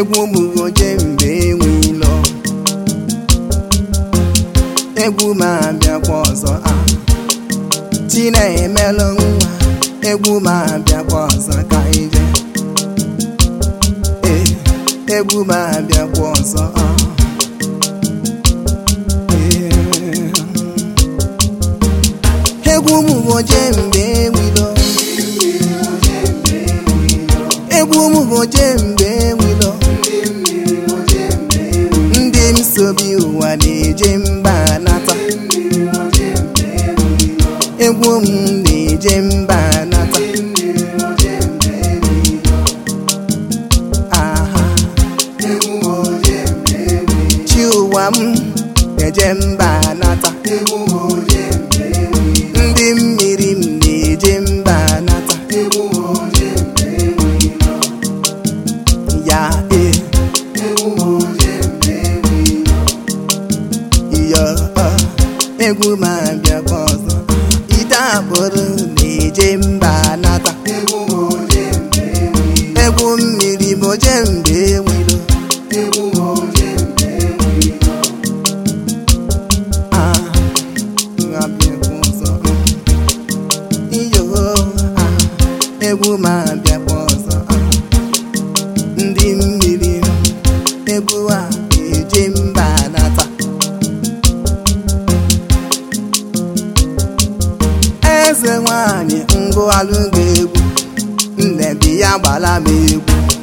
egwu m oje mgbe enwelo egwu ma abịakwa ọzọ a chinemelụ nwa egwu ma abịakwa ọzọ ka ije ee egwu ma abịakwa ọzọ a egwu m oje mgbe enwelo egwu m oje mgbe enwelo ndị m sobi ụwa na-eje mba nata egwu m na-eje mba nata aha chi ụwa m na-eje mba nata ndị mmiri m na-eje mba nata ya e iyo ọ, egwu ma bịakwa ọzọ ite akpụrụ na-eje mba nata egwu mmiri bụ je mgbe enwilo Ah, abịakwa ọzọ. iyo ah, egwu ma bịakwa ọzọ ah, ndị mmiri egwu a eje mba nata eze nwanyị ngụalụ ga-egwu nne bi ya gbala m egwu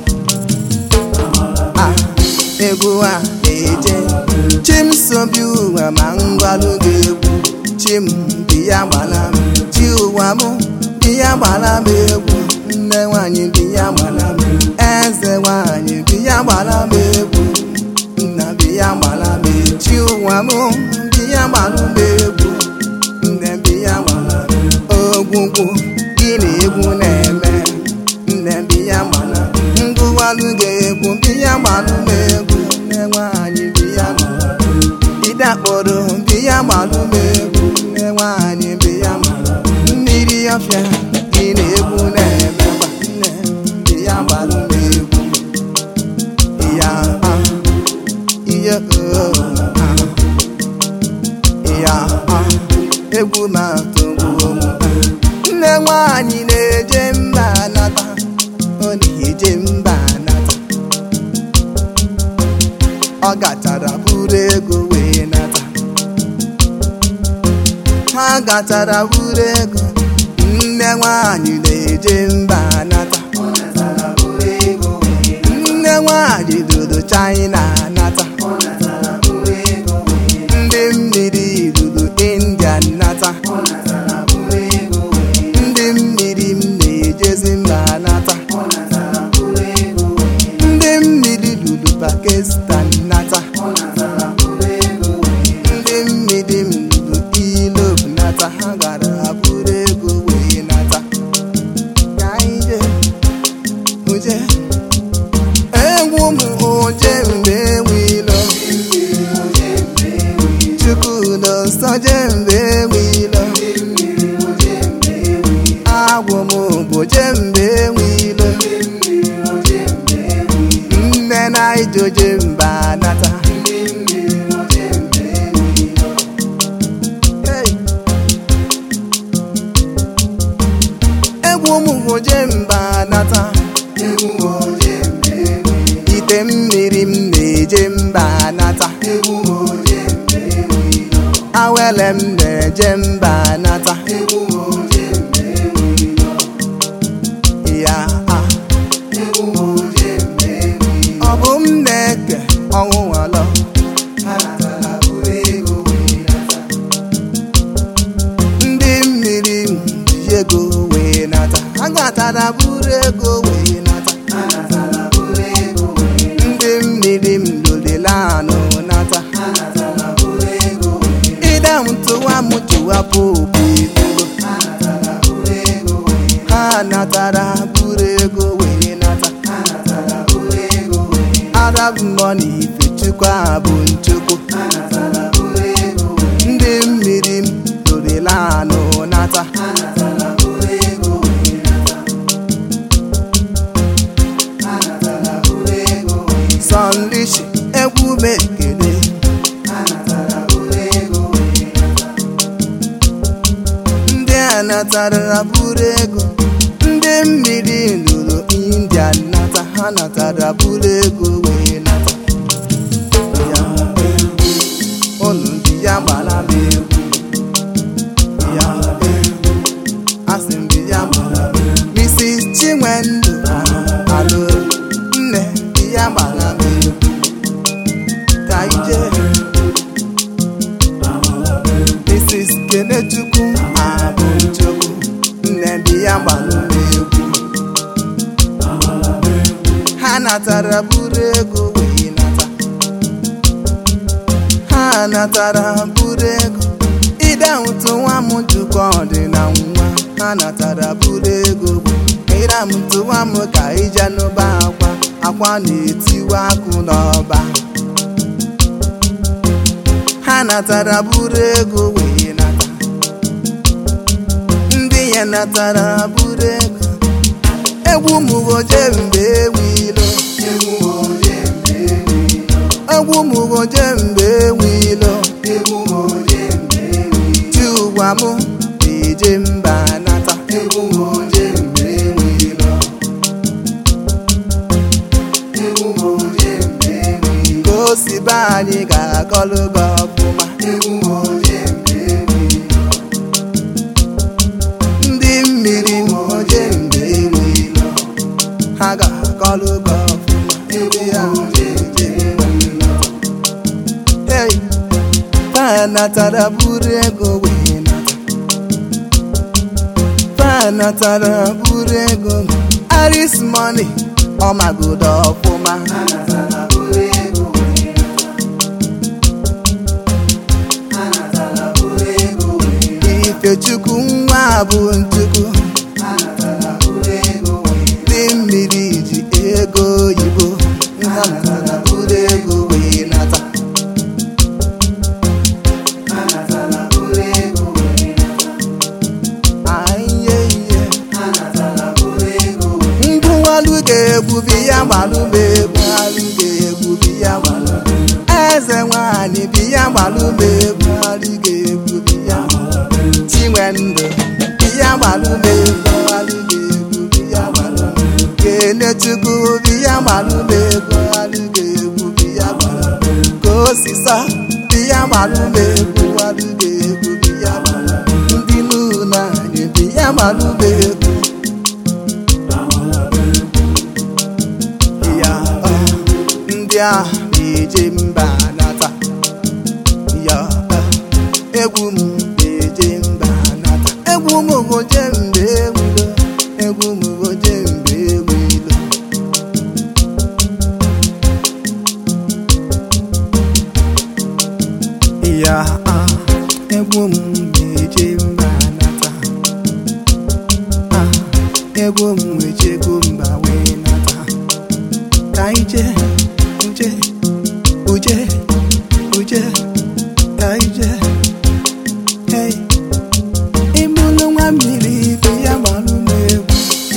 Ah, egwu a na-eje chimsobi ụwa ma ngwalụ ga-egwu chim bi ya gbala m chi ụwa m bi ya gbala m egwu nne nwanyị bi ya gbala m eze nwanyị bi ya gbala m egwu nna bi ya gbala m egwu chi ụwa m bi ya gbala m egwu nne bi ya gbala m ogwugwu gịnị egwu na-eme nne bi ya gbala ngụwalụ ga-egwu bi ya gbalụ m egwu nne nwanyị bi ya gbala ide akpọrọ bi ya gbalụ m egwu nne nwanyị bi ya gbala mmiri ọfịa gịnị egwu na-eme gwa nne bi ya gbalụ m egwu ya ah, ihe oh, ah, ya ah, egwu ma tọgbuo m nne nwanyị na-eje mba nata ọ na-eje mba nata ọ gatara buru ego wee nata ha gatara buru ego nne nwanyị na-eje mba nata nne nwanyị dodo China nata ndị mmiri ruru India nata ndị mmiri m na-ejezi mba nata ndị mmiri ruru Pakistan nata ndị mmiri m ruru Europe nata ha gara buru ego wee nata ka anyị jee uje egwu m oje mgbe enwilo chukwu nọ nsọ je mgbe enwilo agwụ m bụ je mgbe enwilo nne na ijoje mba nata Hey! egwu m bụ je mba nata ite mmiri m na-eje mba nata awele m na-eje mba nata ya ah. ọ bụ m na-eke ọnwụ nwalọ ndị mmiri m ji ego wee nata ha gatara buru ego wee nata ndị mmiri m lụrịla anụ nata ịda m tụwa m tụwa popi ego ha natara buru ego wee nata arab money ifechukwu abụ nchukwu ndị mmiri m lụrịla anụ nata natara buru ego ndị mmiri lụrụ india nata ha natara buru ego wee nata ya unu ndị ya gbara m egwu ya asị m ya gbara m Mrs. Chinwendu alụ nne di ya gbara m egwu ka ije Mrs. Kenechukwu Abụchukwu nne di ya gbara m egwu ha natara buru ego wee nata ha natara buru ego ịdahụtụ nwa m jụkọ dị na nwa ha natara buru ego ịramtụ nwa m ka ije n'ụba akwa akwa na-etiwa akụ n'ọba ha natara buru ego wee nata ndị ya natara buru ego egwu mụgoje mgbe ewilo egwu mụgoje mgbe ewilo ti ụwa mụ na-eje mba nata ka o si be anyị ga-akọlụ gị ọfụma ndị mmiri moje mgbe ewilo ha ga-akọlụ gị ọfụma ebe ya na-eje mba nata. Hey, fa natara buru ego wee nata fa natara buru ego aris money ọmagodo ọfụma ifechukwu nwa bụ nchukwu ndị mmiri ji ego oyibo ha natara buru ego wee nata Aiye, iye. ngwụwalu ga-egbubi ya gbalụ m egwu alụ ga-egbubi ya gbalụ eze nwanyị bi ya gbalụ m egwu alụ ga-egbubi ya chinwendụ bi ya gbalụ m egwu alụ ga-egbubi ya gbalụ kenechukwu bi ya gbalụ m egwu alụ ga-egbubi ya gbalụ ka osisa bi ya gbalụ m egwu alụ ga-egbubi ya gbalụ ndị n'ụlọ anyị bi ya gbalụ m egwu ya ọ, ndị a na-eje mba nata ya ọ, egwu m na-eje mba nata egwu m goje mgbe ewilo egwu m goje mgbe ewilo ya ọ, egwu m na-eje mba nata Ah, egwu m ejego mba wee nata ka ije uje uje uje ka ije hey ịmụlụ nwa mmiri ibe ya gbalụ m egwu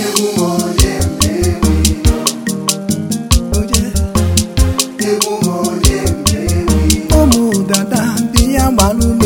uje ụmụ dada bi ya gbalụ m